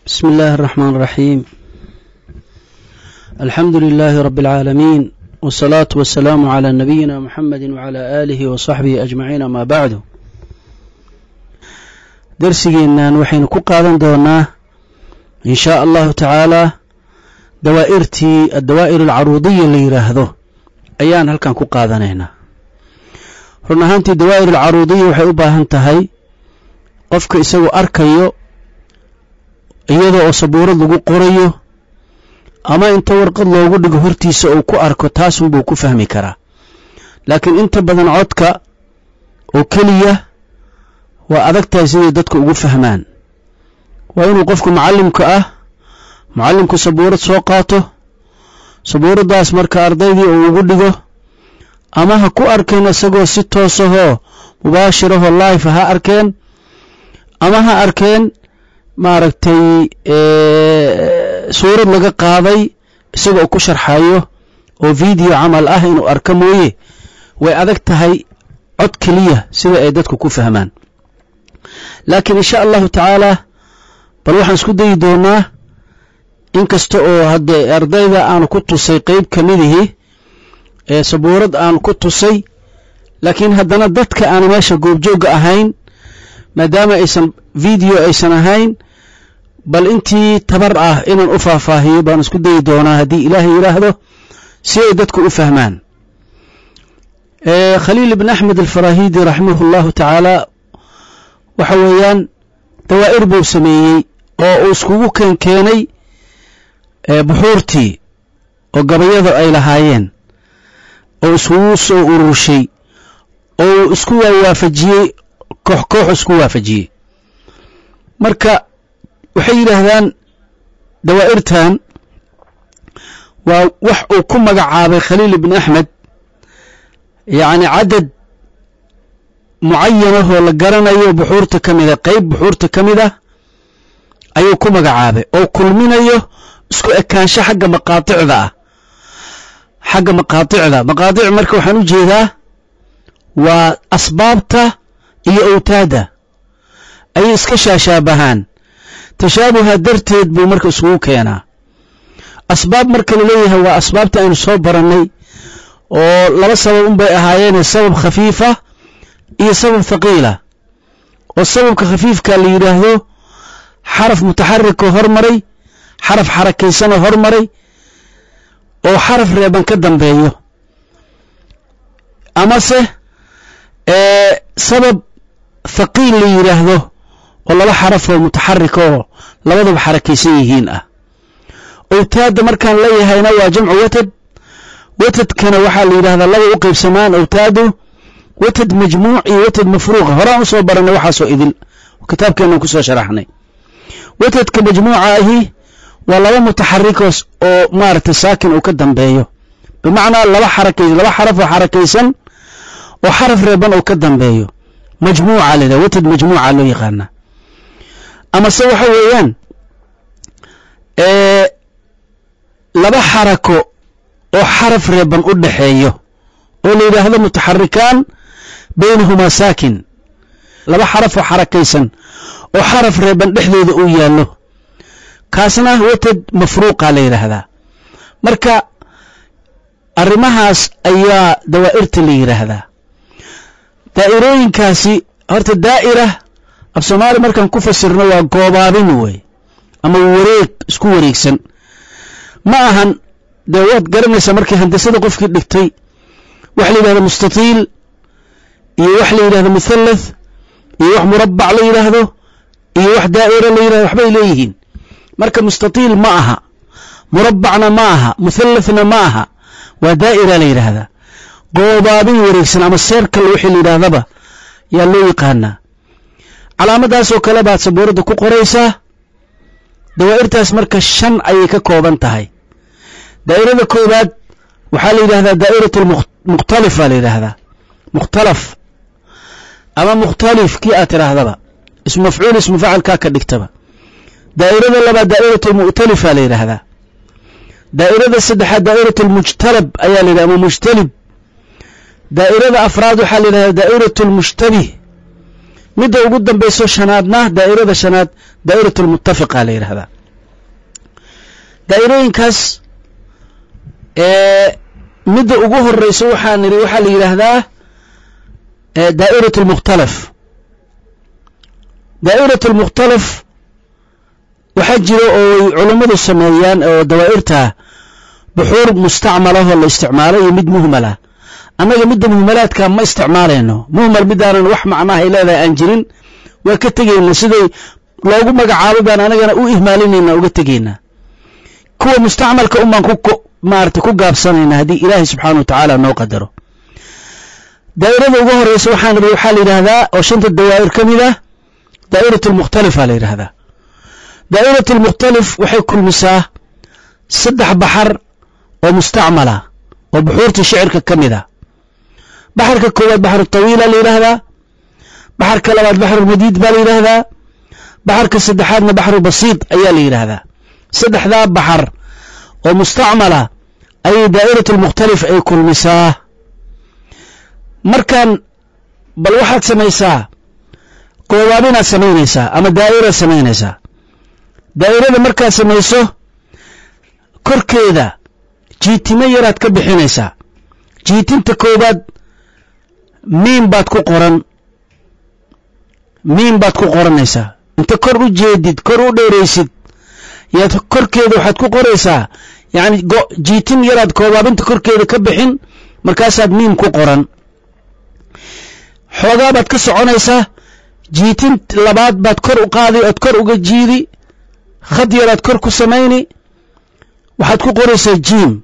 بسم الله الرحمن الرحيم الحمد لله رب العالمين والصلاة والسلام على نبينا محمد وعلى آله وصحبه أجمعين ما بعد درسigeenan waxaynu ku qaadan doonaa in shaa allahu tacaalaa dawaa'irtii addawaa'ir alcaruudiya la yidhaahdo ayaan halkan ku qaadanaynaa run ahaantii dawaa'ir alcaruudiya waxay u baahan tahay qofka isagoo arkayo iyadoo oo sabuurad lagu qorayo ama inta warqad loogu dhigo hortiisa uu ku arko taasunbuu ku fahmi karaa laakiin inta badan codka oo keliya waa adag tahay siday dadku ugu fahmaan waa inuu qofku macallimka ah macallimku sabuurad soo qaato sabuuraddaas marka ardaydii uu ugu dhigo ama ha ku arkeen isagoo si toosahoo mubaashirahoo life ha arkeen ama ha arkeen maaragtay suurad laga qaaday isagoo ku sharxayo oo video camal ah inuu arko mooye way adag tahay cod keliya sida ay dadku ku fahmaan laakiin insha allahu tacaalaa bal waxaan isku dayi doonaa in kasta oo haddee ardayda aanu ku tusay qeyb ka midihii ee sabuurad aanu ku tusay laakiin haddana dadka aana meesha goobjoogga ahayn maadaama aysan video aysan ahayn bal intii tabar ah inaan u faahfaahiyo baan isku dayi doonaa haddii ilaahay yidhaahdo si ay dadku u fahmaan khaliil ibn axmed alfarahidi raximahu llahu tacaala waxa weeyaan dawaa'ir buu sameeyey oo uu iskugu keen keenay buxuurtii oo gabayada ay lahaayeen oo iskugu soo ururshay oo uu isku waafajiyey koox koox isku waafajiyey marka waxay yidhaahdaan dawaa'irtan waa wax uu ku magacaabay khaliil ibn axmed yacni cadad mucayanahoo la garanayo buxuurta ka mida qeyb buxuurta ka mid ah ayuu ku magacaabay oo kulminayo isku ekaansho xagga maqaaticda ah xagga maqaaticda maqaatic marka waxaan u jeedaa waa asbaabta iyo awtaada ayay iska shaashaabahaan tashaabuha darteed buu marka isugu keenaa asbaab marka la leeyahay waa asbaabta aynu soo barannay oo laba sabab unbay ahaayeene sabab khafiifa iyo sabab thaqiila oo sababka khafiifka la yidhaahdo xaraf mutaxarikoo hormaray xaraf xarakaysanoo hormaray oo xaraf reeban ka dambeeyo amase sabab thaqiil la yidhaahdo oo laba xarafoo mutaxarika oo labadaba xarakaysan yihiin ah awtaadda markaan leeyahayna waa jamcu watad watadkana waxaa la yidhahdaa laba u qaybsamaan awtaadu watad majmuuc iyo watad mafruuqa horaan u soo barannay waxaasoo idil kitaabkeennan ku soo sharaxnay watadka majmuuca ahi waa laba mutaxarikoos oo maaragtay saakin uu ka dambeeyo bimacnaa laba xarakaysan laba xaraf oo xarakaysan oo xaraf reeban uu ka dambeeyo majmuuca la yidhaha watad majmuuca loo yaqaanaa amase waxa weeyaan laba xarako oo xaraf reeban u dhaxeeyo oo la yidhaahdo mutaxarikaan baynahumaa saakin laba xaraf oo xarakaysan oo xaraf reeban dhexdooda uu yaallo kaasna watad mafruuqa la yidhaahdaa marka arrimahaas ayaa dawaa'irta la yidhaahdaa daa'irooyinkaasi horta daa'ira af soomaali markaan ku fasirno waa goobaabin wey ama wareeg isku wareegsan ma ahan dee waad garanaysaa markii handasada qofkii dhigtay waxa la yidhahdo mustatiil iyo wax la yidhahdo muthalath iyo wax murabbac la yidhaahdo iyo wax daa'ira la yidhahdo waxbay leeyihiin marka mustatiil ma aha murabbacna ma aha muthalathna ma aha waa daa'ira la yidhaahdaa goobaabin wareegsan ama seerkal wixii la yidhaahdaba yaa loo yaqaanaa calaamadaasoo kale baad sabuuradda ku qoraysaa dawaa'irtaas marka shan ayay ka kooban tahay daa'irada koowaad waxaa la yidhahdaa daa'iratu mukhtalifaa la yidhaahdaa mukhtalaf ama mukhtalif kii aad tidhaahdaba ismu mafcuul ismu facalkaa ka dhigtaba daa'irada labaad daa'iratu mu'talifa la yidhaahdaa daa'irada saddexaad daa'iratu almujtalab ayaa la yidhahda ama mujtalib daa'irada afraad waxaa la yidhahdaa daa'iratu almushtabih midda ugu dambayso shanaadna daa'irada shanaad daa'iratu almuttafiqa la yidhahdaa daa'irooyinkaas midda ugu horeysa waxaa nidhi waxaa la yidhaahdaa daa'irat almukhtalaf daa'irat almukhtalaf waxaa jira oo ay culummadu sameeyaan oo dawaa'irta buxuur mustacmalahoo la isticmaalo iyo mid muhmalah annaga midda muhmalaadka ma isticmaalayno muhmal midaanan wax macnaha ay leedahay aan jirin waa ka tegeyna siday loogu magacaabo baan anagana u ihmaalinayna uga tegaynaa kuwa mustacmalka unbaan ku maarata ku gaabsanayna haddii ilaahay subxaana wa tacaala noo qadaro daa'irada ugu horeysa waxaan waxaa la yidhaahdaa oo shanta dawaa'ir ka mid ah daa'irat almukhtalifa la yidhahdaa daa'irat almukhtalif waxay kulmisaa saddex baxar oo mustacmala oo buxuurta shicirka ka mid ah baxarka koowaad baxru tawiila la yidhaahdaa baxarka labaad baxrulmadiid baa la yidhaahdaa baxarka saddexaadna baxru basiid ayaa la yidhaahdaa saddexdaa baxar oo mustacmala ayay daa'irat almukhtalif ay kulmisaa markaan bal waxaad samaysaa goobaabinaad samaynaysaa ama daa'iraad samaynaysaa daa'irada markaad samayso korkeeda jiitimo yaraad ka bixinaysaa jiitinta koowaad miim baad ku qoran miim baad ku qoranaysaa inta kor u jeedid kor u dheeraysid yaad korkeeda waxaad ku qoraysaa yacni jiitin yaraad koobaabinta korkeeda ka bixin markaasaad miim ku qoran xoogaa baad ka soconaysaa jiitin labaad baad kor u qaadi ood kor uga jiidi khad yaraad kor ku samayni waxaad ku qoraysaa jiim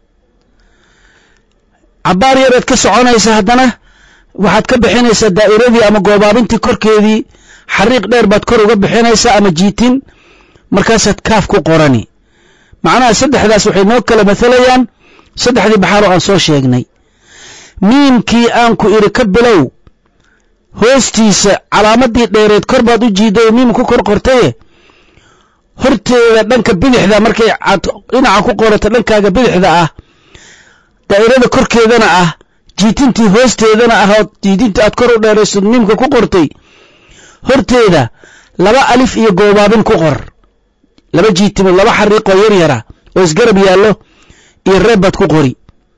cabbaar yaraad ka soconaysaa haddana waxaad ka bixinaysaa daa'iradii ama goobaabintii korkeedii xariiq dheer baad kor uga bixinaysaa ama jiitin markaasaad kaaf ku qorani macnaha saddexdaas waxay noo kala mathalayaan saddexdii baxaaroo aan soo sheegnay miimkii aan ku idhi ka bilow hoostiisa calaamadii dheereed kor baad u jiidday oo miim ku kor qortaye horteeda dhanka bidixda markay aad dhinaca ku qorato dhankaaga bidixda ah daa'irada korkeedana ah jiitintii hoosteedana ah oo jiitintii aad kor u dheerayso miimka ku qortay horteeda laba alif iyo goobaabin ku qor laba jiitimo laba xariiqoo yar yara oo isgarab yaallo iyo reeb baad ku qori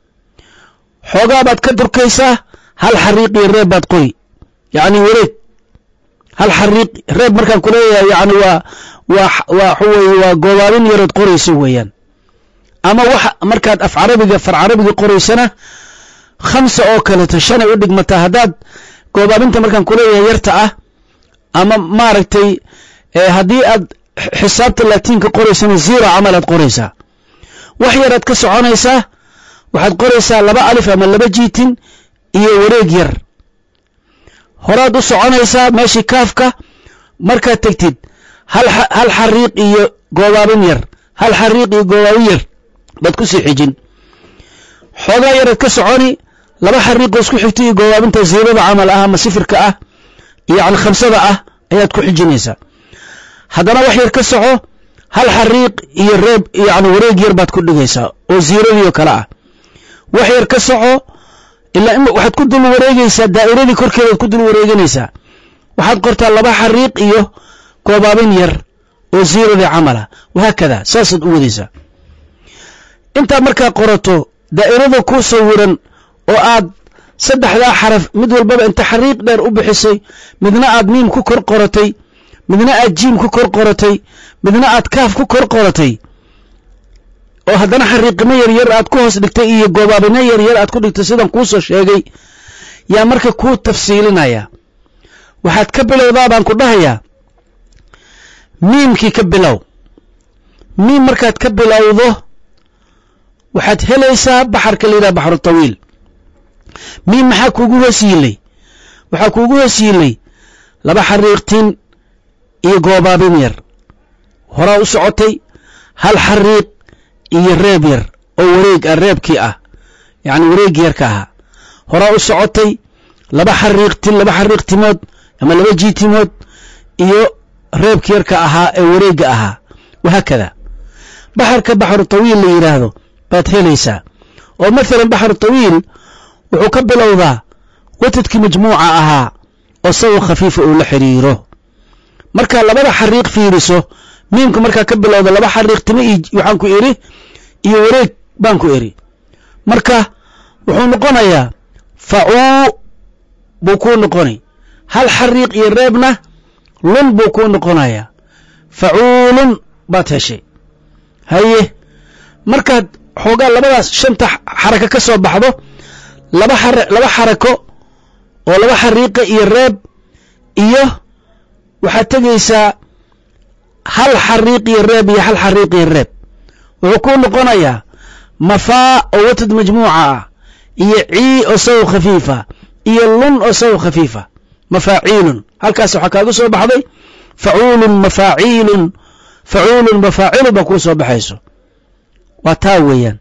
xoogaa baad ka durkaysaa hal xariiq iyo reeb baad qori yacni wareeg hal xariiq reeb markaan ku leeyahay yacni waa waa waa waxa weeye waa goobaabin yarood qorayso weeyaan ama wax markaad af carabiga far carabiga qoraysana khamsa oo kaleeto shanay u dhigmataa haddaad goobaabinta markaan ku leeyahay yarta ah ama maaragtay haddii aad xisaabta laatiinka qoraysana zero camal aad qoraysaa wax yaraad ka soconaysaa waxaad qoraysaa laba alif ama laba jiitin iyo wareeg yar horaad u soconaysaa meeshii kaafka markaad tegtid hal hal xariiq iyo goobaabin yar hal xariiq iyo goobaabin yar baad ku sii xijin xoogaa yaraad ka soconi laba xariiqoo isku xigta iyo goobaabinta ziirada camal ah ama sifirka ah yacni khamsada ah ayaad ku xijinaysaa haddana wax yar ka soco hal xariiq iyo reeb yacni wareeg yar baad ku dhigaysaa oo ziiradii oo kale ah wax yar ka soco ilaa in waxaad ku dul wareegaysaa daa'iradii korkeedaad ku dul wareeganaysaa waxaad qortaa laba xariiq iyo goobaabin yar oo ziiradii camala wahaakada saasaad u wadaysaa intaad markaa qorato daa'irada ku sawiran oo aad saddexdaa xaraf mid walbaba inta xariiq dheer u bixisay midna aad miim ku kor qoratay midna aad jiim ku kor qoratay midna aad kaaf ku kor qoratay oo haddana xariiqimo yaryar aad ku hoos dhigtay iyo goobaabino yaryar aad ku dhigtay sidan kuusoo sheegay yaa marka kuu tafsiilinaya waxaad ka bilowdaa baan ku dhahayaa miimkii ka bilow miim markaad ka bilowdo waxaad helaysaa baxarka la yidhaha baxru tawiil miim maxaa kuugu hoos yiilay waxaa kuugu hoos yiilay laba xariiqtin iyo goobaabin yar horaa u socotay hal xariiq iyo reeb yar oo wareeg ah reebkii ah yacni wareegii yarka ahaa horaa u socotay laba xariiqtin laba xariiqtimood ama laba jiitimood iyo reebkii yarka ahaa ee wareegga ahaa wahaakada baxarka baxru tawiil la yidhaahdo baad helaysaa oo maalan baxru tawiil wuxuu ka bilowdaa watadkii majmuuca ahaa oo sawa khafiifa uu la xidhiiro markaa labada xariiq fiiriso miimka markaa ka bilowda laba xariiq timo iyo waxaan ku idhi iyo wareeg baan ku idhi marka wuxuu noqonayaa facuu buu kuu noqonay hal xariiq iyo reebna lun buu kuu noqonayaa facuulun baad heshay haye markaad xoogaa labadaas shanta xarako ka soo baxdo laba xar laba xarako oo laba xariiqa iyo reeb iyo waxaad tegaysaa hal xariiq iyo reeb iyo hal xariiq iyo reeb wuxuu kuu noqonayaa mafaa oo watad majmuuca ah iyo cii oo saw khafiifa iyo lun oo saw khafiifa mafaaciilun halkaas waxaa kaaga soo baxday facuulun mafaaciilun facuulun mafaacilu baa kuu soo baxayso waa taa weeyaan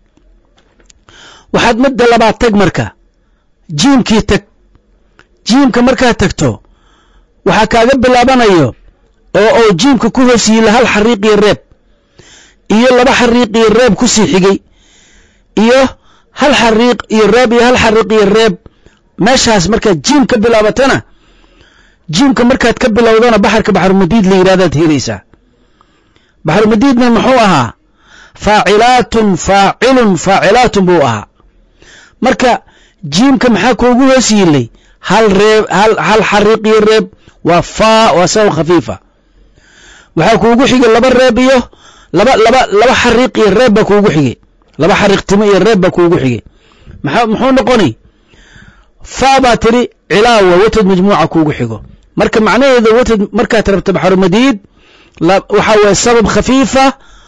waxaad midda labaad tag marka jiimkii tag jiimka markaad tagto waxaa kaaga bilaabanayo oo oo jiimka ku hoos yiila hal xariiq iyo reeb iyo laba xariiq iyo reeb ku sii xigay iyo hal xariiq iyo reeb iyo hal xariiq iyo reeb meeshaas markaad jiim ka bilaabatana jiimka markaad ka bilowdana baxarka baxrumadiid la yidhahdaad helaysaa baxrumadiidna muxuu ahaa faacilaatun faacilun faacilaatun buu ahaa marka jiimka maxaa kuugu hoos yiilay hal reeb hal hal xariiq iyo reeb waa faa waa saw khafiifa waxaa kuugu xigay laba reeb iyo laba laba laba xariiq iyo reeb baa kuugu xigay laba xariiq timo iyo reeb baa kuugu xigay maxaa muxuu noqoni faa baa tiri cilaawa watad majmuuca kuugu xigo marka macnaheeda watad markaad rabto baxrumadiid waxaa waye sabab khafiifa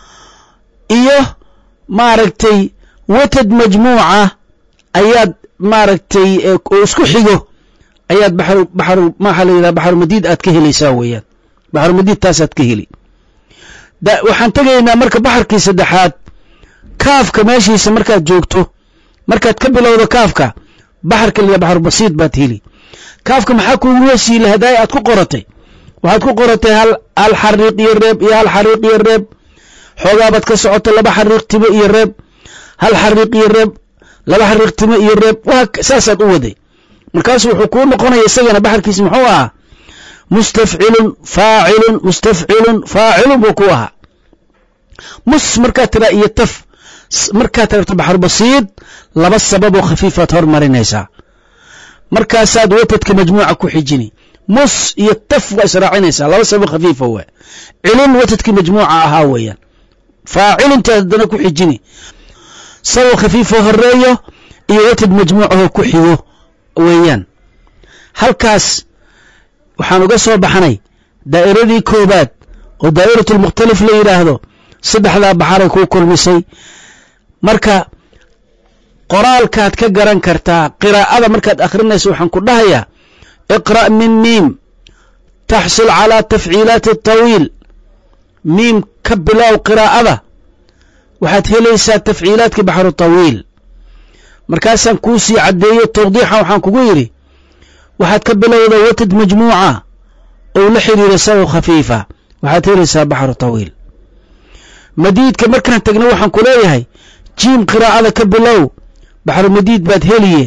iyo maaragtay watad majmuuca ayaad maaragtay oo isku xigo ayaad baxru baxru maxaa la yidhaha baxrumadiid aad ka helaysaa weeyaan baxrumadiid taasaad ka heli waxaan tegaynaa marka baxarkii saddexaad kaafka meeshiisa markaad joogto markaad ka bilowdo kaafka baxarka la baxru basiid baad heli kaafka maxaa kuugu hesiila hadaaya aad ku qoratay waxaad ku qoratay hal hal xariiq iyo reeb iyo hal xariiq iyo reeb xoogaabaad ka socoto laba xariiq timo iyo reeb hal xariiq iyo reeb laba xariiq timo iyo reeb waa saasaad u waday markaasu wuxuu kuu noqonaya isagana baxarkiisa muxuu ahaa mustafcilun faacilun mustafcilun faacilun buu ku ahaa mus markaad tiraa iyo taf markaad rabto baxru basiid laba sababoo khafiifaad hormarinaysaa markaasaad watadka majmuuca ku xijini mus iyo taf waa israacinaysaa laba sabab khafiifa waa cilin watadkii majmuuca ahaa weeyaan faaciluntaad haddana ku xijini sabab khafiifoo horeeyo iyo watad majmuucahoo ku xigo weeyaan halkaas waxaan uga soo baxnay daa'iradii koobaad oo daa'iratlmukhtalif la yidhaahdo saddexdaa baxaray kuu kulmisay marka qoraalkaad ka garan kartaa qiraa'ada markaad akhrinayso waxaan ku dhahayaa iqra' min miim taxsul calaa tafciilaati atawiil miim ka bilow qiraa'ada waxaad helaysaa tafciilaadkii baxru tawiil markaasaan kuu sii caddeeyo tawdiixa waxaan kugu yidhi waxaad ka bilowda watad majmuuca ou la xidhiira saw khafiifa waxaad helaysaa baxru tawiil madiidka markaan tagna waxaan ku leeyahay jiim qiraa'ada ka bilow baxru madiid baad heliye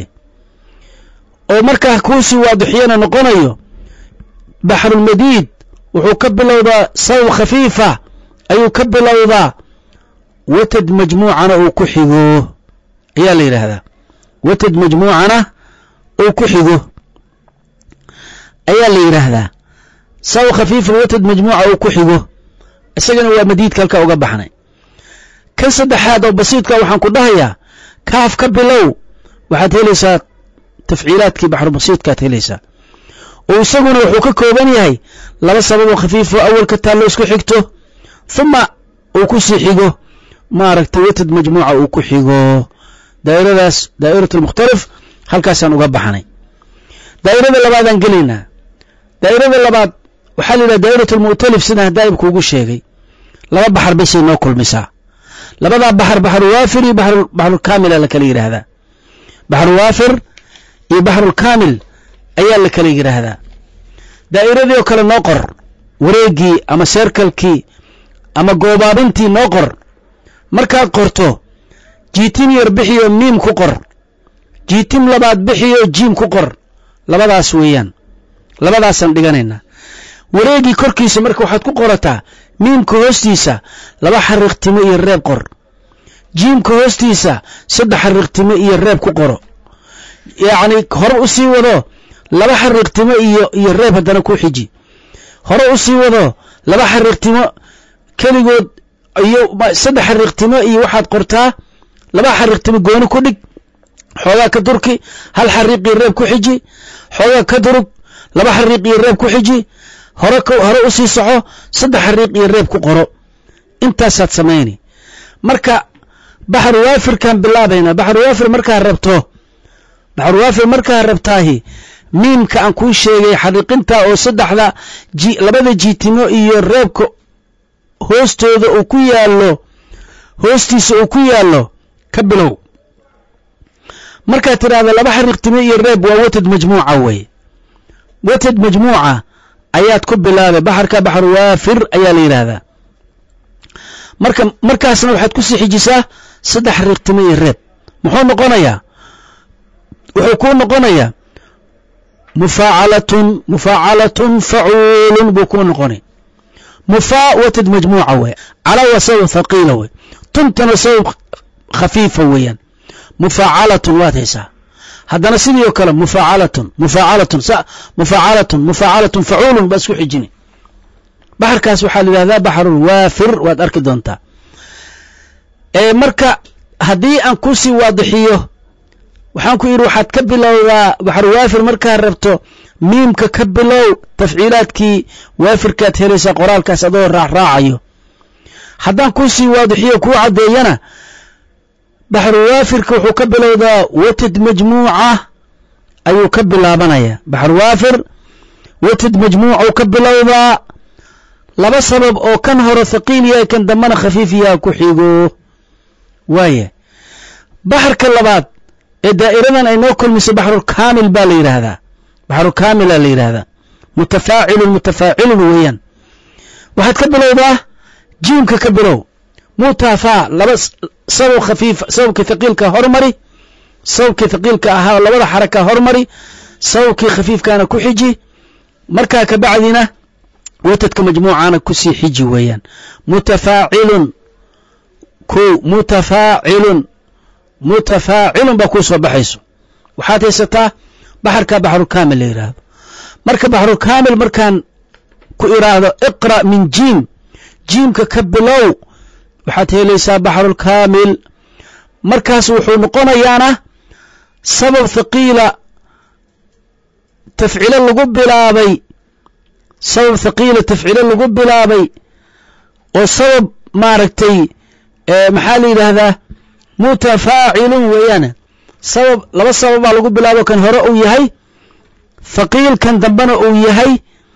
oo markaa kuusii waadixiyana noqonayo baxrulmadiid wuxuu ka bilowdaa saw khafiifa ayuu ka bilowdaa watad majmuucana uu ku xigo ayaa la yidhaahdaa watad majmuucana uu ku xigo ayaa la yidhaahdaa saw khafiifa watad majmuuca uu ku xigo isagana waa madiidka halkaa uga baxnay kan saddexaad oo basiidka waxaan ku dhahayaa kaaf ka bilow waxaad helaysaa tafciilaadkii baxrubasiidkaad helaysaa oo isaguna wuxuu ka kooban yahay laba sababoo khafiifoo awalka taallo isku xigto huma uu ku sii xigo maaragtay watad majmuuca uu ku xigo daa'iradaas daa'irat almukhtalif halkaasaan uga baxnay daa'irada labaadaan gelaynaa daa'irada labaad waxaa la yidhaha daa'irat almu'talif sidaan daa'ib kuugu sheegay laba baxar basay noo kulmisaa labadaa baxar baxruwaafir iyo baxrulkaamila la kala yidhaahdaa baxruwaafir iyo baxrulkaamil ayaa la kala yidhaahdaa daa'iradii oo kale noo qor wareeggii ama seerkalkii ama goobaabintii noo qor markaad qorto jiitim yar bixiyo miim ku qor jiitim labaad bixiyo jiim ku qor labadaas weeyaan labadaasaan dhiganaynaa wareeggii korkiisa marka waxaad ku qorataa miimka hoostiisa laba xariiqtimo iyo reeb qor jiimka hoostiisa saddex xariiqtimo iyo reeb ku qoro yacni hore u sii wado laba xariiqtimo iyo iyo reeb haddana ku xiji hore u sii wado laba xariiqtimo keligood iyo saddex xariiqtimo iyo waxaad qortaa laba xariiqtimo gooni ku dhig xoogaa ka durki hal xariiq iyo reeb ku xiji xoogaa ka durug laba xariiq iyo reeb ku xiji hore hore u sii soco saddex xariiq iyo reeb ku qoro intaasaad samayni marka baxru waafirkaan bilaabayna baxru waafir markaa rabto baxru waafir markaa rabtaahi miimka aan kuu sheegay xariiqinta oo saddexda ji labada jiitimo iyo reebka hoostooda uu ku yaallo hoostiisa uu ku yaallo ka bilow markaad tidhaahdo laba xariiqtimo iyo reeb waa watad majmuuca weye watad majmuuca ayaad ku bilaabay baxarka baxru waafir ayaa la yidhaahdaa marka markaasna waxaad ku sii xijisaa saddex xariiqtimo iyo reeb muxuu noqonayaa wuxuu kuu noqonayaa mufaacalatun mufaacalatun facuulun buu kuu noqonay mufaa watad majmuuca weye calaa waa sabab thaqiila wey tuntana sabab khafiifa weeyaan mufaacalatun waad haysaa haddana sidii oo kale mufaacalatun mufaacalatun mufaacalatun mufaacalatun facuulun baa isku xijini baxarkaas waxaa la yidhahdaa baxrul waafir waad arki doontaa marka haddii aan kusii waadixiyo waxaan ku yidhi waxaad ka bilowdaa baxru waafir markaad rabto miimka ka bilow tafciilaadkii waafirkaad helaysaa qoraalkaas adoo raacraacayo haddaan kusii waadixiyo kuu caddeeyana baxru waafirka wuxuu ka bilowdaa watad majmuuca ayuu ka bilaabanaya baxru waafir watad majmuucuu ka bilowdaa laba sabab oo kan hore thaqiil yahay kan dambana khafiif yaha ku xigo waaya baxarka labaad ee daa'iradan ay noo kulmiso baxrulkaamil baa la yidhaahdaa baxrukaamila la yidhaahdaa mutafaacilun mutafaacilun weeyaan waxaad ka bilowdaa jiimka ka bilow mutafaa laba sabab khafiif sababkii thaqiilka hormari sababkii thaqiilka ahaa labada xaraka hormari sababkii khafiifkaana ku xiji markaa ka bacdina watadka majmuucana kusii xiji weeyaan mutafaacilun ko mutafaacilun mutafaacilun baa kuu soo baxayso waxaad haysataa baxarka baxrukaamil la yidhaahdo marka baxrukaamil markaan ku idhaahdo iqra' min jiim jiimka ka bilow waxaad helaysaa baxrulkaamil markaas wuxuu noqonayaana sabab thaqiila tafcilo lagu bilaabay sabab thaqiila tafcilo lagu bilaabay oo sabab maaragtay maxaa la yidhaahdaa mutafaacilun weeyaan sabab laba sababaa lagu bilaabo kan hore uu yahay thaqiil kan dambena uu yahay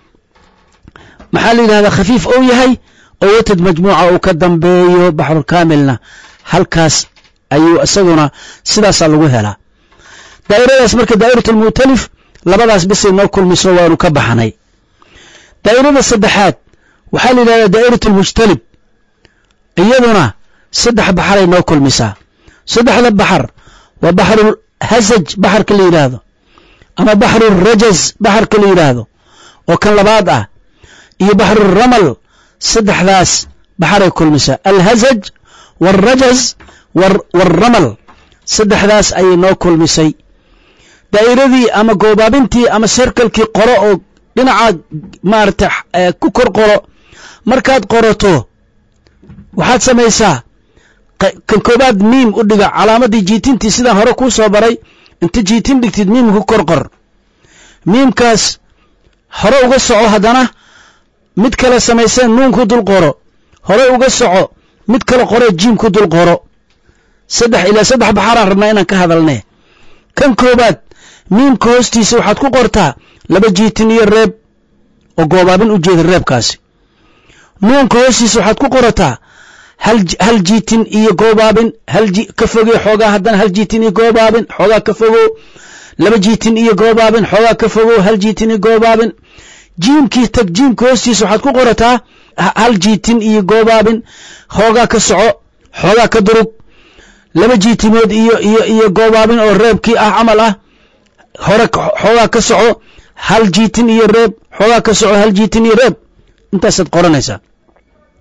maxaa la yidhahdaa khafiif uu yahay oo watad majmuuca uu ka dambeeyo baxrulkaamilna halkaas ayuu isaguna sidaasaa lagu helaa daa'iradaas marka daa'iratlmu'talif labadaas bisay noo kulmiso waanu ka baxnay daa'irada saddexaad waxaa la yidhahdaa daa'iratlmujtalib iyaduna saddex baxaray noo kulmisaa saddexda baxar waa baxrul hasaj baxarka la yidhaahdo ama baxrul rajaz baxarka la yidhaahdo oo kan labaad ah iyo baxrul ramal saddexdaas baxaray kulmisaa alhasaj waalrajaz waalramal saddexdaas ayay noo kulmisay daa'iradii ama goobaabintii ama serkalkii qoro oo dhinaca maarata ku kor qoro markaad qorato waxaad samaysaa kan koobaad miim u dhiga calaamadii jiitintii sidaan hore kuu soo baray inta jiitin dhigtid miim ku kor qor miimkaas hore uga soco haddana mid kale samayseen nuun ku dul qoro hore uga soco mid kale qoree jiim ku dul qoro saddex ilaa saddex baxaraan rabnaa inaan ka hadalne kan koobaad miimka hoostiisa waxaad ku qortaa laba jiitin iyo reeb oo goobaabin u jeeda reebkaasi nuunka hoostiisa waxaad ku qorataa hal jiitin iyo goobaabin ka fogey xoogaa haddana hal jiitin iyo goobaabin xoogaa ka fogow laba jiitin iyo goobaabin xoogaa ka fogow hal jiitin iyo goobaabin jiimkii tag jiimka hoostiisa waxaad ku qorataa hal jiitin iyo goobaabin xoogaa ka soco xoogaa ka durug laba jiitimood iyo iyo iyo goobaabin oo reebkii ah camal ah hore xoogaa ka soco hal jiitin iyo reeb xoogaa ka soco hal jiitin iyo reeb intaasaad qoranaysaa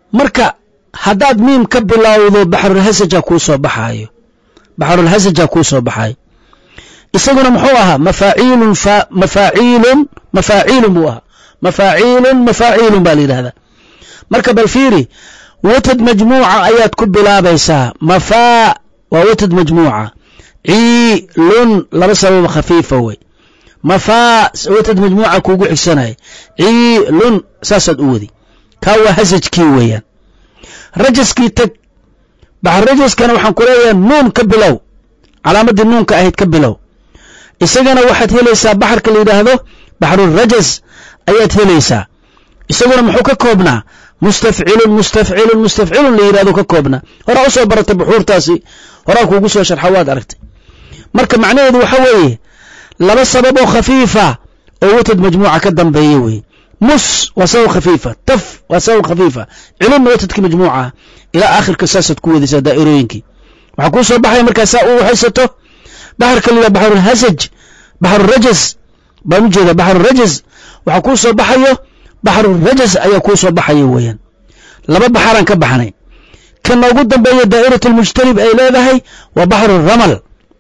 marka haddaad miim ka bilowdo baxrulhasaja kuu soo baxaayo baxrulhasaja kuu soo baxaayo isaguna muxuu ahaa mafaaciilun mafaaciilun mafaaciilun buu ahaa mafaaciilun mafaaciilun baa la yidhahdaa marka bal fiiri watad majmuuca ayaad ku bilaabaysaa mafaa waa watad majmuuca ciilun laba sabab khafiifa wey mafaa watad majmuuca kuugu xigsanaya ciilun saasaad u wadi kaa waa hasajkii weeyaan rajaskii teg baxrajaskana waxaan ku leeyahay nuun ka bilow calaamaddii nuunka ahayd ka bilow isagana waxaad helaysaa baxarka la yidhaahdo baxrurajas ayaad helaysaa isaguna muxuu ka koobnaa mustafcilun mustafcilun mustafcilun la yidhahdo ka koobnaa horaa usoo baratay buxuurtaasi horaa kuugu soo sharxa waad aragtay marka macnaheedu waxa weeye laba sabab oo khafiifa oo watad majmuuca ka dambeeya weeye mus waa sabab khafiifa taf waa sabab khafiifa cilunna watadkii majmuuca ilaa aakhirka saasaad ku wadaysaa daa'irooyinkii waxaa kuu soo baxaya markaa saa u haysato baxarka la yidhaha baxrulhasaj baxrurajas baan u jeedaa baxrurajas waxaa kuu soo baxayo baxrurajas ayaa kuu soo baxaya weeyaan laba baxaraan ka baxnay kan ugu dambeeya daa'iratlmujtanib ay leedahay waa baxruramal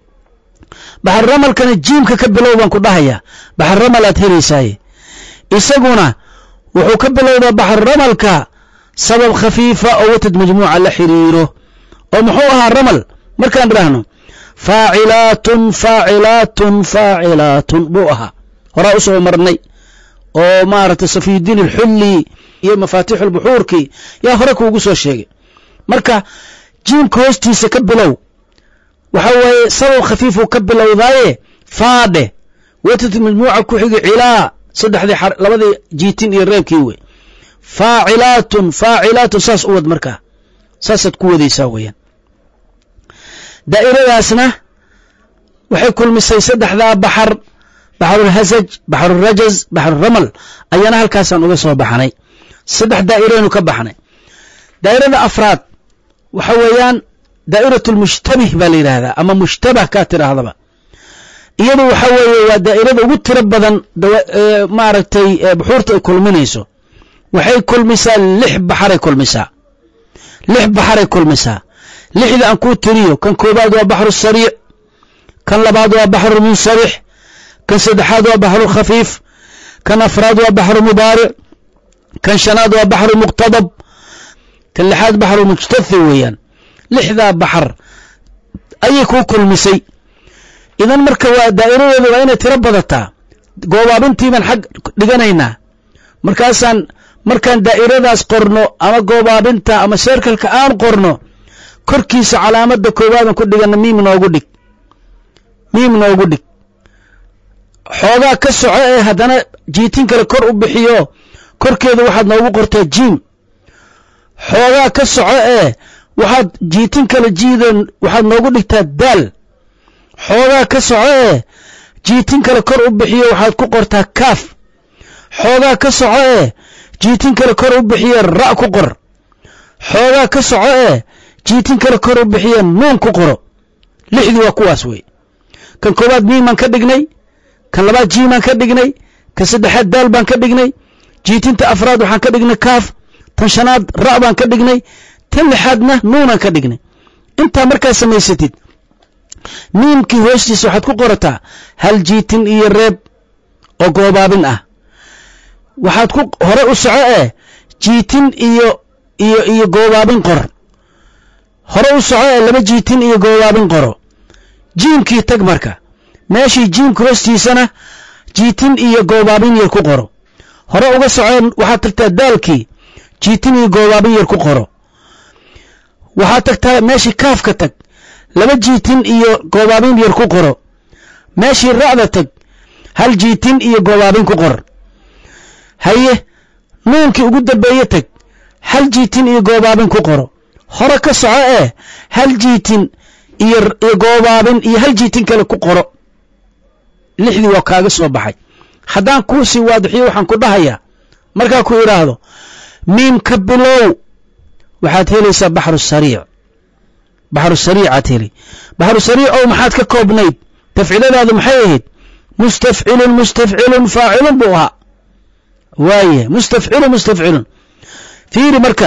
baxruramalkana jiimka ka bilow baan ku dhahayaa baxruramal aad helaysaaye isaguna wuxuu ka bilowdaa baxruramalka sabab khafiifa oo watad majmuuca la xiriiro oo muxuu ahaa ramal markaan idhaahno faacilaatun faacilaatun faacilaatun buu ahaa horaa u soo marnay oo maaragtay safiyudiin alxulli iyo mafaatixu lbuxuurkii yaa hore kuugu soo sheegay marka jiimka hoostiisa ka bilow waxa weeye sabab khafiifuu ka bilowdaaye faadhe watad majmuuca ku xigi cilaa saddexdii labadii jiitin iyo reebkii wey faacilaatun faacilaatun saas u wad markaa saasaad ku wadaysaa weeyaan daa'iradaasna waxay kulmisay saddexdaa baxar baxrulhasaj baxrurajaz baxruramal ayaana halkaasaan uga soo baxnay saddex daa'iraynu ka baxnay daa'irada afraad waxa weeyaan daa'irat lmushtabih baa la yidhaahdaa ama mushtabah kaa tidhaahdaba iyadu waxa weeye waa daa'irada ugu tiro badan maaragtay buxuurta ay kulminayso waxay kulmisaa lix baxaray kulmisaa lix baxaray kulmisaa lixda aan kuu tiriyo kan koobaad waa baxru sariic kan labaad waa baxru munsabix kan saddexaad waa baxru khafiif kan afraad waa baxru mubaaric kan shanaad waa baxru muqtadab kan lixaad baxru mujtathi weeyaan lixdaa baxar ayay kuu kulmisay idan marka waa daa'iradeedu waa inay tiro badataa goobaabintii baan xag dhiganaynaa markaasaan markaan daa'iradaas qorno ama goobaabinta ama seerkalka aan qorno korkiisa calaamadda koobaadan ku dhigana miim noogu dhig miim noogu dhig xoogaa ka soco ee haddana jiitin kale kor u bixiyo korkeeda waxaad noogu qortaa jiim xoogaa ka soco ee waxaad jiitin kale jiideen waxaad noogu dhigtaa daal xoogaa ka soco ee jiitin kale kor u bixiyo waxaad ku qortaa kaaf xoogaa ka soco ee jiitin kale kor u bixiye ra' ku qor xoogaa ka soco ee jiitin kale kor u bixiye nuun ku qoro lixdii waa kuwaas wey kan koowaad miimaan ka dhignay kan labaad jiimaan ka dhignay kan saddexaad daal baan ka dhignay jiitinta afraad waxaan ka dhignay kaaf tan shanaad ra' baan ka dhignay tan lixaadna nuunaan ka dhignay intaa markaa samaysatid miimkii hoostiisa waxaad ku qorataa hal jiitin iyo reeb oo goobaabin ah waxaad ku hore u soco ee jiitin iyo iyo iyo goobaabin qor hore u soco ee laba jiitin iyo goobaabin qoro jiimkii tag marka meeshii jiimka hoostiisana jiitin iyo goobaabin yar ku qoro hore uga soceen waxaad tagtaa daalkii jiitin iyo goobaabin yar ku qoro waxaad tagtaa meeshii kaafka tag laba jiitin iyo goobaabin yar ku qoro meeshii ra'da tag hal jiitin iyo goobaabin ku qor haye nuunkii ugu dambeeye tag hal jiitin iyo goobaabin ku qoro hore ka soco ee hal jiitin iyo goobaabin iyo hal jiitin kale ku qoro lixdii waa kaaga soo baxay haddaan kuu sii waadixiyo waxaan ku dhahayaa markaa ku idhaahdo miim ka bilow waxaad helaysaa baxru sariic baxru sariicaad heli baxru sariic ow maxaad ka koobnayd tafciladaadu maxay ahayd mustafcilun mustafcilun faacilun buu ahaa waaye mustafcilun mustafcilun fiiri markaa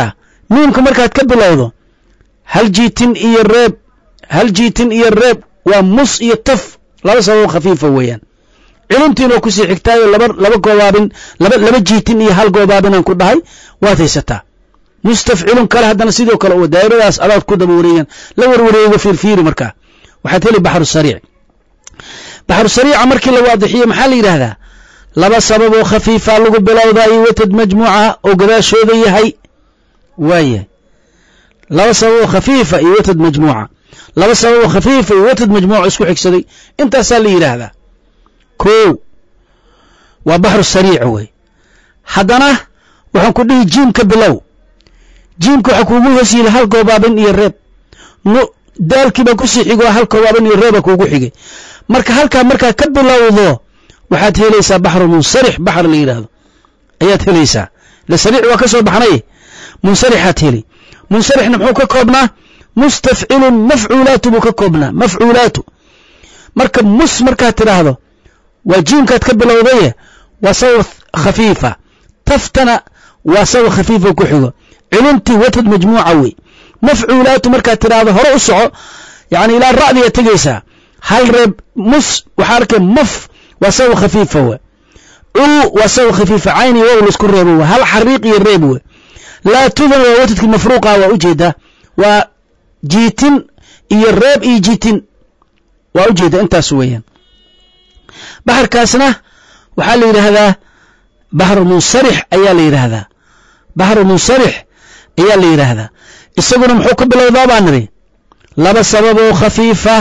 nuunka markaad ka bilowdo hal jiitin iyo reeb hal jiitin iyo reeb waa mus iyo taf laba sababo khafiifa weeyaan ciluntiinoo kusii xigtaayo laba laba goobaabin laba laba jiitin iyo hal goobaabinaan ku dhahay waad haysataa mustafcilun kale haddana sidoo kale oo daa'iradaas adaad ku daba wareegan la warwareego fiirfiiri markaa waxaad heli baxru sariic baxru sariica markii la waadixiyo maxaa la yidhaahdaa laba sabab oo khafiifa lagu bilowdaayo watad majmuuca oo gadaashooda yahay waayahay laba sabab oo khafiifa iyo watad majmuuca laba sabab oo khafiifa iyo watad majmuuca isku xigsaday intaasaa la yidhaahdaa kow waa baxru sariic wey haddana waxaan ku dhihi jiimka bilow jiimka waxaa kuugu hoos yili hal goobaabin iyo reeb daalkii baa kusii xigo hal goobaabin iyo reeba kuugu xigay marka halkaa markaa ka bilowdo waxaad helaysaa baxru munsarix baxr la yidhaahdo ayaad helaysaa le sariic waa ka soo baxnay munsarixaad heli munsarixna muxuu ka koobnaa mustafcilun mafcuulaatu buu ka koobnaa mafcuulaatu marka mus markaad tidhaahdo waa jiimkaad ka bilowdaye waa sabab khafiifa taftana waa sabab khafiifa ku xigo ciluntii watad majmuuca wey mafcuulaatu markaad tidhaahdo hore u soco yani ilaa ra'diga tegaysaa hal reeb mus waxaa arkay maf waa sabab khafiifa we u waa sabab khafiifa cayni wow laisku reebo we hal xariiq iyo reeb we laa tudan waa watadkii mafruuqa waa ujeedaa waa jiitin iyo reeb iyo jiitin waa ujeeda intaas weeyaan baxarkaasna waxaa la yidhaahdaa baxru munsarix ayaa la yidhaahdaa baxru munsarix ayaa la yidhaahdaa isaguna muxuu ka bilowdaa baa nidhi laba sabab oo khafiifa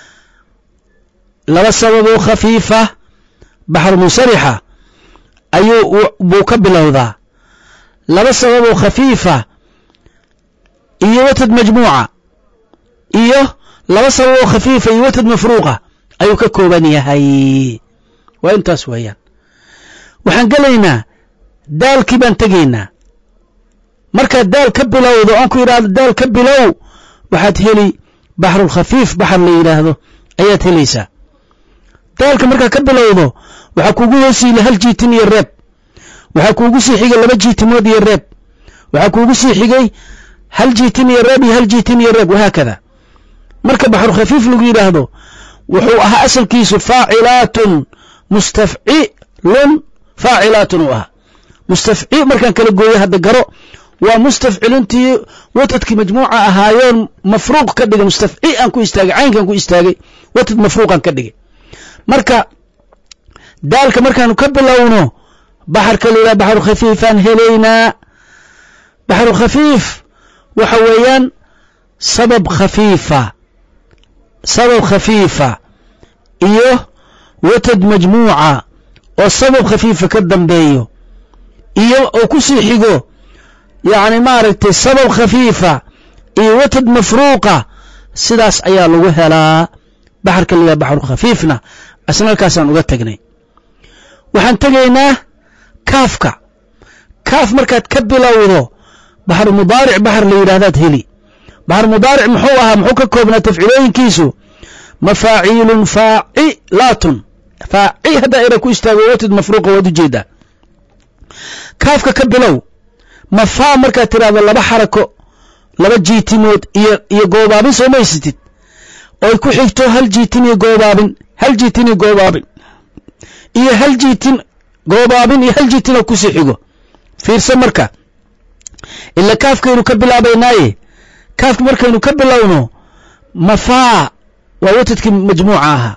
laba sabab oo khafiifa baxru munsarixa ayuu buu ka bilowdaa laba sabab oo khafiifa iyo watad majmuuca iyo laba sabab oo khafiifa iyo watad mafruuqa ayuu ka kooban yahay waa intaas weeyaan waxaan gelaynaa daalkii baan tegaynaa markaad daal ka bilowdo oon ku yidhaahdo daal ka bilow waxaad heli baxrulkhafiif baxar la yidhaahdo ayaad helaysaa daalka markaad ka bilowdo waxaa kuugu hoosiila hal jiitin iyo reeb waxaa kuugu sii xigay laba jiitimood iyo reeb waxaa kuugu sii xigay hal jiitin iyo reeb iyo hal jiitin iyo reeb wahaakada marka baxrulkhafiif lagu yidhaahdo wuxuu ahaa asalkiisu faacilaatun mustafcilun faacilaatun uu ahaa mustafci markaan kala gooyo hadda garo waa mustafciluntii watadkii majmuuca ahaayoon mafruuq ka dhigay mustafci aan ku istaagay caynkaan ku istaagay watad mafruuqaan ka dhigay marka daalka markaanu ka bilowno baxarka la yidhaha baxru khafiifaan helaynaa baxru khafiif waxa weeyaan sabab khafiifa sabab khafiifa iyo watad majmuuca oo sabab khafiifa ka dambeeyo iyo oo ku sii xigo yacni maaragtay sabab khafiifa iyo watad mafruuqa sidaas ayaa lagu helaa baxarka la yidhaha baxru khafiifna asna halkaasaan uga tegnay waxaan tegaynaa kaafka kaaf markaad ka bilowdo baxru mudaaric baxar la yidhahdaad heli baxru mudaaric muxuu ahaa muxuu ka koobnaa tafcilooyinkiisu mafaaciilun faacilaatun faaci haddaa era ku istaago watad mafruuqa waad ujeedaa kaafka ka bilow mafaa markaad tidhaahdo laba xarako laba jiitimood iyo iyo goobaabin soo maysatid oy ku xigto hal jiitin iyo goobaabin hal jiitin iyo goobaabin iyo hal jiitin goobaabin iyo hal jiitin oo kusii xigo fiirsa marka ila kaafkaynu ka bilaabaynaaye kaafka markaynu ka bilowno mafaa waa watadkii majmuuca ahaa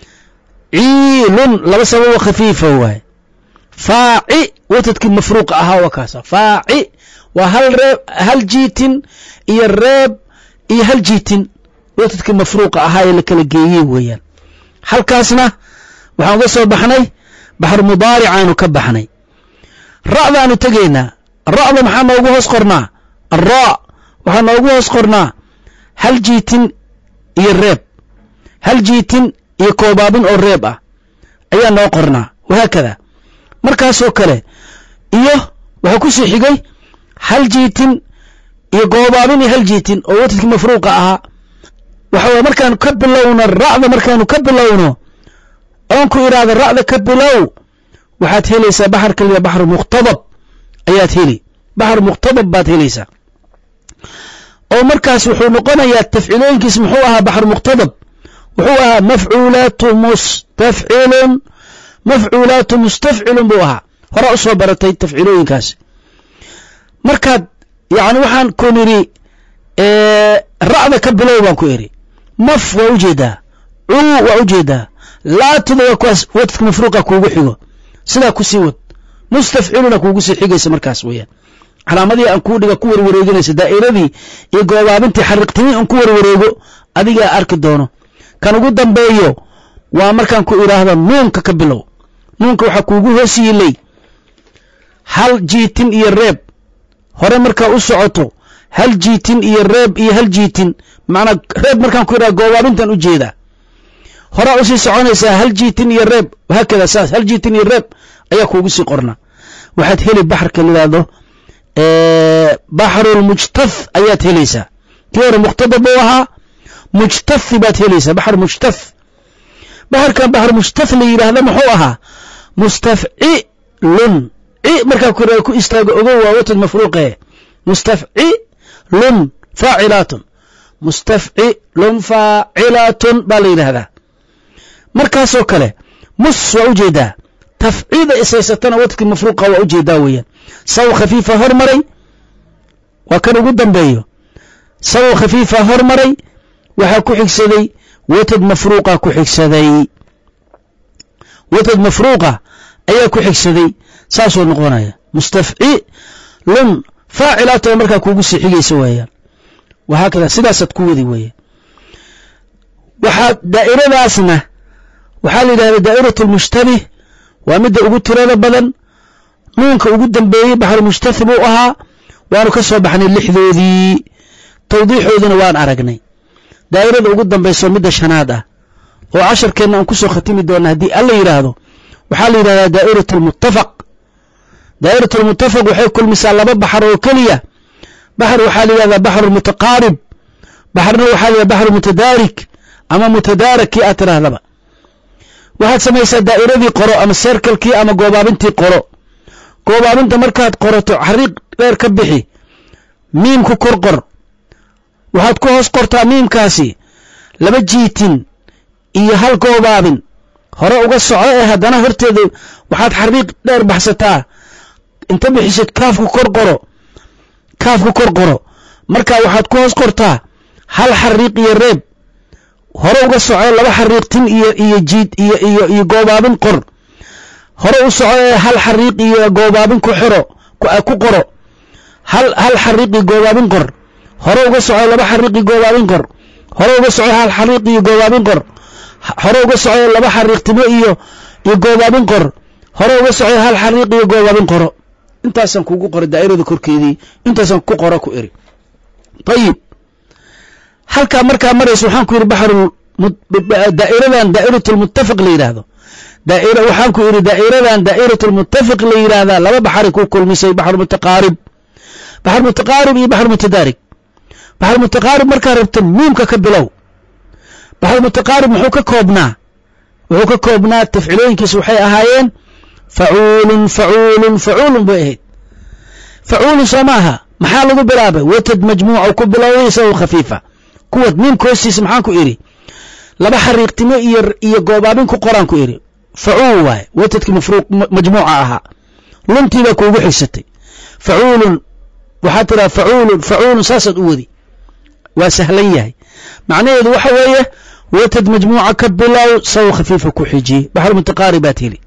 ciilun laba sababo khafiifa waaye faaci watadkii mafruuqa ahaa waa kaasa faaci waa hal reeb hal jiitin iyo reeb iyo hal jiitin watadkii mafruuqa ahaa ee la kala geeyey weeyaan halkaasna waxaan uga soo baxnay baxru mudaaricaanu ka baxnay ra'daanu tegaynaa ra'da maxaa noogu hoos qornaa alraa waxaa noogu hoos qornaa hal jiitin iyo reeb hal jiitin iyo koobaabin oo reeb ah ayaa noo qornaa wahaakada markaasoo kale iyo waxaa ku sii xigay hal jiitin iyo goobaabin iyo hal jiitin oo watadkii mafruuqa ahaa waxa weye markaanu ka bilowno ra'da markaanu ka bilowno oon ku idhaahdo ra'da ka bilow waxaad helaysaa baxarka liya baxru muqtadab ayaad heli baxru muqtadab baad helaysaa oo markaas wuxuu noqonayaa tafciilooyinkiis muxuu ahaa baxr muqtadab wuxuu ahaa mafcuulaatu mustafcilun mafcuulaatu mustafcilun buu ahaa horaa usoo baratay tafciilooyinkaasi markaad yani waxaan ku nidhi ra'da ka bilow baan ku idhi maf waa ujeedaa cuu waa ujeedaa laatuda waa kuwaas wadka mafruuqa kuugu xigo sidaa kusii wad mustafciluna kuugu sii xigaysa markaas weeyaan calaamadii aan kuu dhiga ku warwareeginaysa daa'iradii iyo goobaabintii xariiqtimi aan ku warwareego adigaa arki doono kan ugu dambeeyo waa markaan ku idhaahdo nuunka ka bilow nuunka waxaa kuugu hoos yiilay hal jiitin iyo reeb hore markaa u socoto hal jiitin iyo reeb iyo hal jiitin macnaa reeb markaan ku idhaha goobaabintan u jeedaa horaa usii soconaysaa hal jiitin iyo reeb haakada saas hal jiitin iyo reeb ayaa kuugu sii qornaa waxaad heli baxarka layidhaahdo baxrulmujtath ayaad helaysaa kii hore muqtadab buu ahaa mujtathi baad helaysaa baxr mujtath baxarkan baxr mujtath la yidhaahda muxuu ahaa mustafcilun ci markaa ku ku istaago ogow waa watad mafruuqe mustafcilun faacilaatun mustafcilun faacilaatun baa la yidhaahdaa markaasoo kale mus waa ujeedaa tafciida isaysatana wadkii mafruuqa waa ujeedaa weeyaan saw khafiifa hormaray waa kan ugu dambeeyo saw khafiifa hormaray waxaa ku xigsaday watad mafruuqa ku xigsaday watad mafruuqa ayaa ku xigsaday saasuu noqonaya mustafcilun faacilaatoo markaa kuugu sii xigaysa weeyaan wahaakada sidaasaad ku wadi weeye waxaa daa'iradaasna waxaa la yidhahda daa'iratu lmushtabih waa midda ugu tirada badan nuunka ugu dambeeyey baxrulmushtahi buu ahaa waanu ka soo baxnay lixdoodii tawdiixoodina waan aragnay daa'irada ugu dambayso midda shanaad ah oo casharkeenna aan ku soo khatimi doonna haddii alla yidhaahdo waxaa la yidhahdaa daa'irat almuttafaq daa'irat almuttafaq waxay kulmisaa laba baxar oo keliya baxar waxaa la yidhahdaa baxru mutaqaarib baxarna waxaa la yidhahda baxru mutadaarik ama mutadaarak kii aad tidhaahdaba waxaad samaysaa daa'iradii qoro ama seerkalkii ama goobaabintii qoro goobaabinta markaad qorato xariiq dheer ka bixi miimku kor qor waxaad ku hoos qortaa miimkaasi laba jiitin iyo hal goobaabin hore uga soco ee haddana horteeda waxaad xariiq dheer baxsataa inta bixisid kaafku kor qoro kaafku kor qoro markaa waxaad ku hoos qortaa hal xariiq iyo reeb hore uga soco laba xariiqtin iyo iyo jiid iyo iyo iyo goobaabin qor hore u soco ee hal xariiq iyo goobaabin ku xiro ku qoro hal hal xariiqi goobaabin qor hore uga soco laba xariiqi goobaabin qor hore uga soco hal xariiq iyo goobaabin qor hore uga soco laba xariiqtimo iyo iyo goobaabin qor hore uga soco hal xariiq iyo goobaabin qoro intaasaan kugu qoray daa'irada korkeedii intaasaan ku qoro ku iri ayib halkaa markaa maraysa waxaan ku yidhi baxru daa'iradan daa'iratu lmuttafaq la yidhaahdo daa'ira waxaan ku idhi daa'iradan daa'iratu lmuttafiq la yidhaahdaa laba baxari ku kulmisay baxru mutaqaarib baxr mutaqaarib iyo baxr mutadaarig baxr mutaqaarib markaa rabto miimka ka bilow baxr mutaqaarib muxuu ka koobnaa wuxuu ka koobnaa tafcilooyinkiisa waxay ahaayeen facuulun facuulun facuulun bay ahayd facuulun soo maaha maxaa lagu bilaabay watad majmuuca ku bilowday isagoo khafiifa kuwad miimka hoostiisa maxaan ku idhi laba xariiqtimo iyo iyo goobaabin ku qoraan ku idhi facuul waaye watadkii mafruuq majmuuca ahaa luntii baa kuugu xigsatay facuulun waxaad tidhaha facuulun facuulun saasaad u wadi waa sahlan yahay macnaheedu waxa weeye watad majmuuca ka bilow saw khafiifa ku xiji baxr mutaqaarib baad heli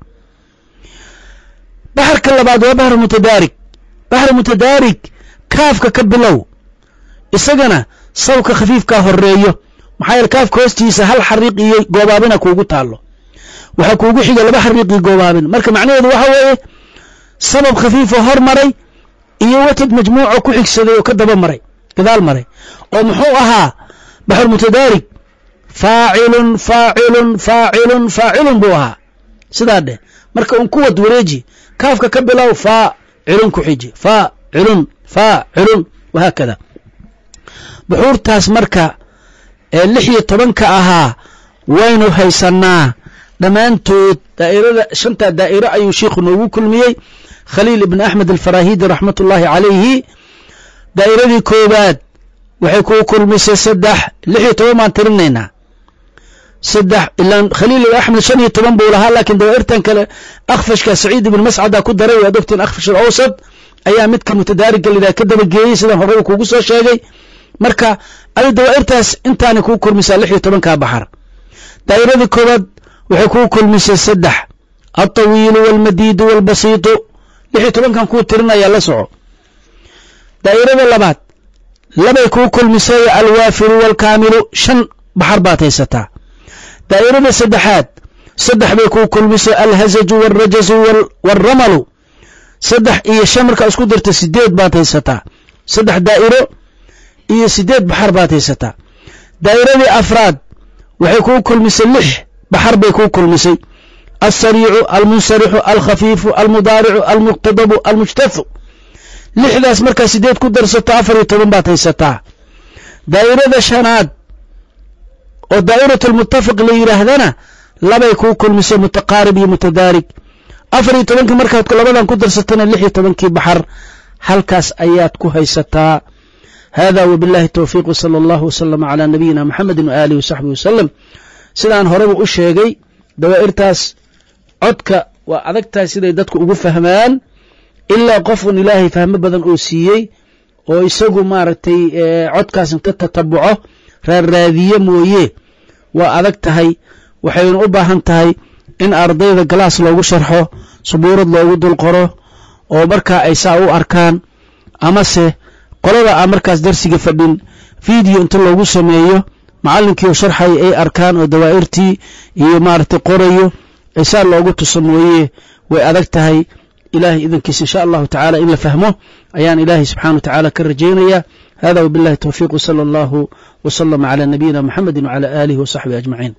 baxarka labaad waa baxr mutadaarig baxr mutadaarig kaafka ka bilow isagana sawka khafiifkaa horeeyo maxaa yeele kaafka hoostiisa hal xariiq iyo goobaabina kuugu taallo waxaa kuugu xiga laba xariiq iyo goobaabin marka macnaheedu waxa weeye sabab khafiifo hor maray iyo watad majmuuco ku xigsaday oo ka daba maray gadaal maray oo muxuu ahaa baxr mutadaarig faacilun faacilun faacilun faacilun buu ahaa sidaa dheh marka un kuwad wareeji kaafka ka bilow faacilun ku xiji faacilun faacilun wahaakada buxuurtaas marka ee lix iyo tobanka ahaa waynu haysannaa dhammaantood daa'irada shantaa daa'iro ayuu sheikhu noogu kulmiyey khaliil ibn axmed alfarahidi raxmat ullaahi calayhi daa'iradii koowaad waxay kuu kulmisay saddex lix iyo toban baan tirinaynaa saddex ilaan khaliil axmed shan iyo toban buu lahaa laakiin dawaa'irtan kale akhfashka saciid ibn mascada ku daray waad ogtiin akhfash alawsad ayaa midka mutadaariga lidaa ka dabageeyey sidaan horeba kuugu soo sheegay marka adi dawaa'irtaas intaana kuu kulmisaa lix iyo tobankaa baxar daa'iradii koowaad waxay kuu kulmisay saddex alطawiilu wاlmadiidu wاlbasiitu lix iyo tobankan kuu tirinayaa la soco daa'irada labaad labay kuu kulmisay alwaafiru wاlkaamilu shan baxar baad haysataa daa'irada saddexaad saddex bay kuu kulmisay alhazaju wاlrajazu wاlramalu saddex iyo shan markaa isku dirta sideed baad haysataa saddex daa'iro iyo sideed baxar baad haysataa daa'iradii afraad waxay kuu kulmisay lix baxar bay kuu kulmisay alsariicu almunsarixu alkhafiifu almudaaricu almuqtadabu almujtafu lixdaas markaa sideed ku darsato afar iyo toban baad haysataa daa'irada shanaad oo daa'irat almutafiq la yidhaahdana labay kuu kulmisay mutaqaarib iyo mutadaarig afar iyo tobankii markaad labadan ku darsatana lix iyo tobankii baxar halkaas ayaad ku haysataa hada wbiاllahi towfiiq wslى اllah wslm عlى nabiyina mxamedi waalihi wsaxbihi waslem sidaan horeba u sheegay dawaa'irtaas codka waa adag tahay siday dadku ugu fahmaan ilaa qofun ilaahay fahmo badan oo siiyey oo isagu maaragtay codkaas inta tatabuco raarraadiye mooye waa adag tahay waxayna u baahan tahay in ardayda galaas loogu sharxo subuurad loogu dul qoro oo markaa ay saa u arkaan amase qolada aan markaas darsiga fadhin video inta loogu sameeyo macallinkii oo sharxaya ay arkaan oo dawaa'irtii iyo maaragtay qorayo ay saa loogu tuso mooye way adag tahay ilaahay idankiisa insha allahu tacaala in la fahmo ayaan ilaahay subxana wa tacaala ka rajaynaya hada wabillahi towfiiq wsala allahu wslama cala nabiyina muxamedi wcala aalihi wasaxbihi ajmaciin